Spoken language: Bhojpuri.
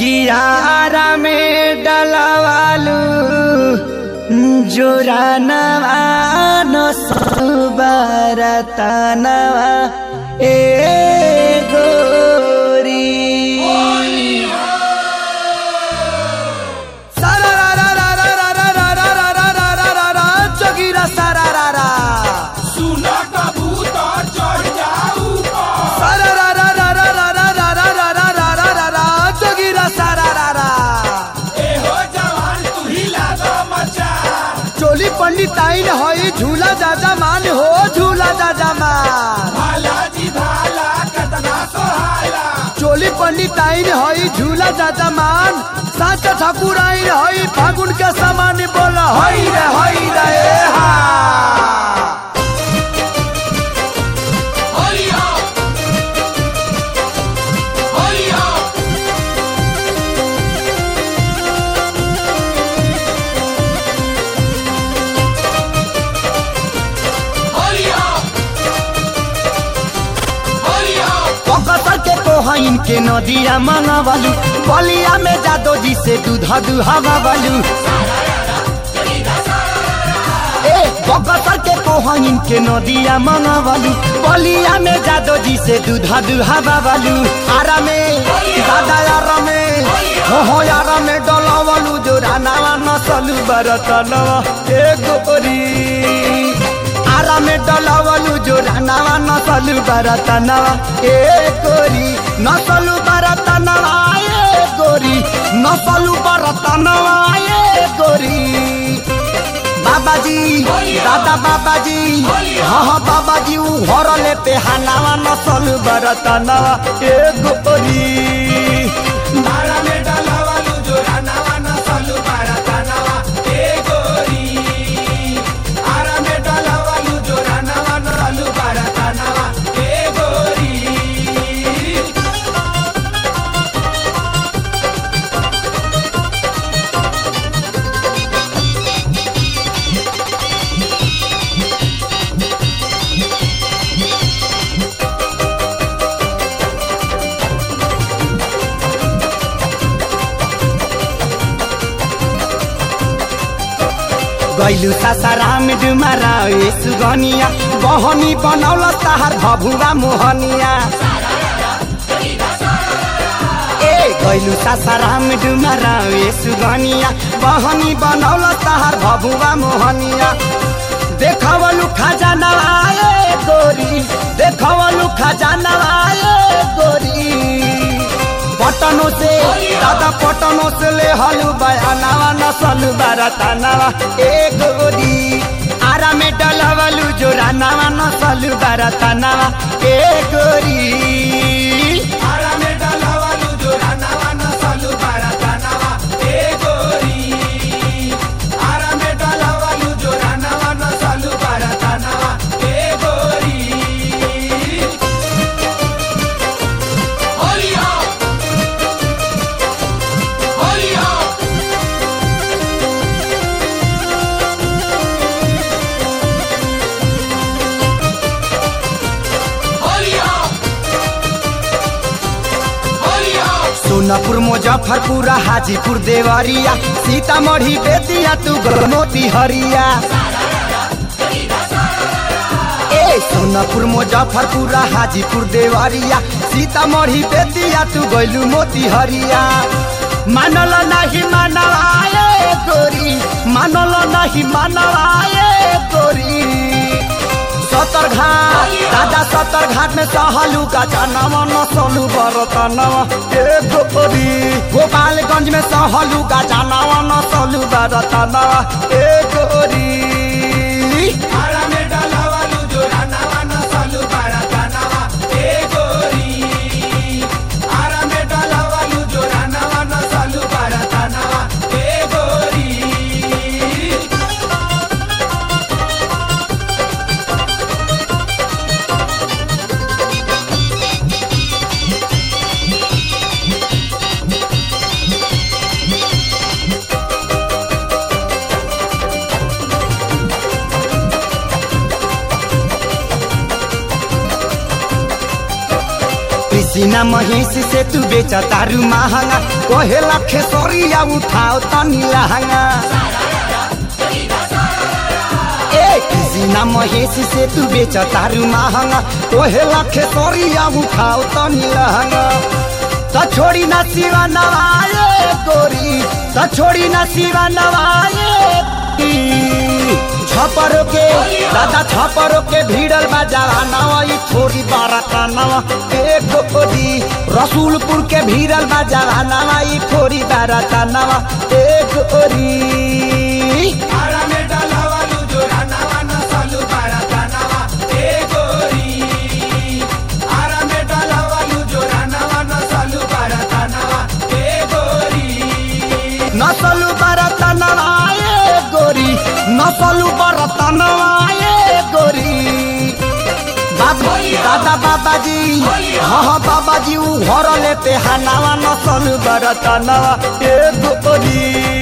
कियारा में डलवालू जोरानवा नसबरतनवा ए गोरी सारा चगिरा सारा रा रा सुना कबूतर चढ़ जाऊ सारा रा रा रा रा रा रा रा रा रा रा रा रा रा रा चगिरा सारा रा रा एहो जवान तू ही लागा मचा चोली पंडित आइन हई झूला दादा मान हो झूला दादा मान भाला जी भाला कतना सोहाला चोली पंडित आइन हई झूला दादा मान साचा ठाकुर आइन हई फागुन के समान बोल हई रे हई रे ए हा होलिया होलिया होलिया होलिया पकतर के कोहइन के नदिया मंगवालू बलिया में जादो जी से दूधा दुहावा वालू ए पकतर के कोहइन के नदिया मंगवालू बलिया में जादो जी से दूधा दुहावा वालू आरा में दादा यारा में हो हो यारा में डलावालू जो रानावा नसलू बरतनवा ए गोरी आरा में डलावलू जो रानावा नसलू बरतनवा ए गोरी नसलू बरतनवा ए गोरी नसलू बरतनवा ए गोरी बाबाजी दादा बाबाजी हाँ हाँ बाबाजी ऊ घर ले पे हनावा नसलू बरतनवा ए गोरी भाला में डलावालू जो रानावा नसलू बारातानावा ए गोरी आरा में डलावालू जो रानावा नसलू बारातानावा ए गोरी गैलू सासाराम डुमारा ए सुगनिया बहनी बनौल ताहार भभुवा मोहनिया ए गैलू सासाराम डुमारा ए सुगनिया बहनी बनौल ताहार भभुवा मोहनिया देखवलु खजाना आए गोरी देखवलु खजाना आए गोरी पटनो से दादा पटनो से ले हलु बयानावा नसलु बारतानावा ए गोरी आरा में डलवलु जोरानावा नसलु बारतानावा ए गोरी आरा में डलावालू जो रानावा नसलू बारातानावा ए गोरी आरा में डलावालू जो रानावा नसलू बारातानावा ए गोरी होलिया होलिया होलिया होलिया सोनपुर मुजफ्फरपुर हाजीपुर देवरिया सीतामढ़ी बेतिया तू मोती हरिया ए सोनपुर मुजफ्फरपुर हाजीपुर देवरिया सीतामढ़ी बेतिया तू गैलू मोती हरिया मानल नहीं मानवाए गोरी मानल नहीं मानवाए गोरी सतर घाट दादा सतर घाट में सहलू का जानवा नसलू बरतनवा ए गोरी गोपालगंज में सहलू का जानवा नसलू बरतनवा ए गोरी आरा में डलावालू जो रानावा नसलू बारातानावा ए गोरी आरा में डलावालू जो रानावा नसलू बारातानावा ए गोरी सीना महेश से तू बेचा तारू महंगा कोहे लखे सोरिया उठाओ तनी लहंगा ए सीना महेश से तू बेचा तारू महंगा कोहे लखे सोरिया उठाओ तनी लहंगा त छोड़ी ना सिवा नवाए गोरी त छोड़ी ना सिवा नवाए छपरो के दादा छपरो के भीड़ल बा जवानवा ई थोड़ी बाराता नवा ए गोरी रसूलपुर के भीड़ल बा जवानवा ई थोड़ी बाराता नवा ए गोरी आरा में डाला वालू जो रानावा नसलू बारातानावा ए गोरी आरा में डाला वालू जो रानावा नसलू बारातानावा ए गोरी नसलु बाराता नवा ए गोरी नसलु बाराता नवा ए गोरी बाबा दादा बाबाजी हाँ हाँ बाबाजी ऊ घर लेते हनावा नसलु बाराता नवा ए गोरी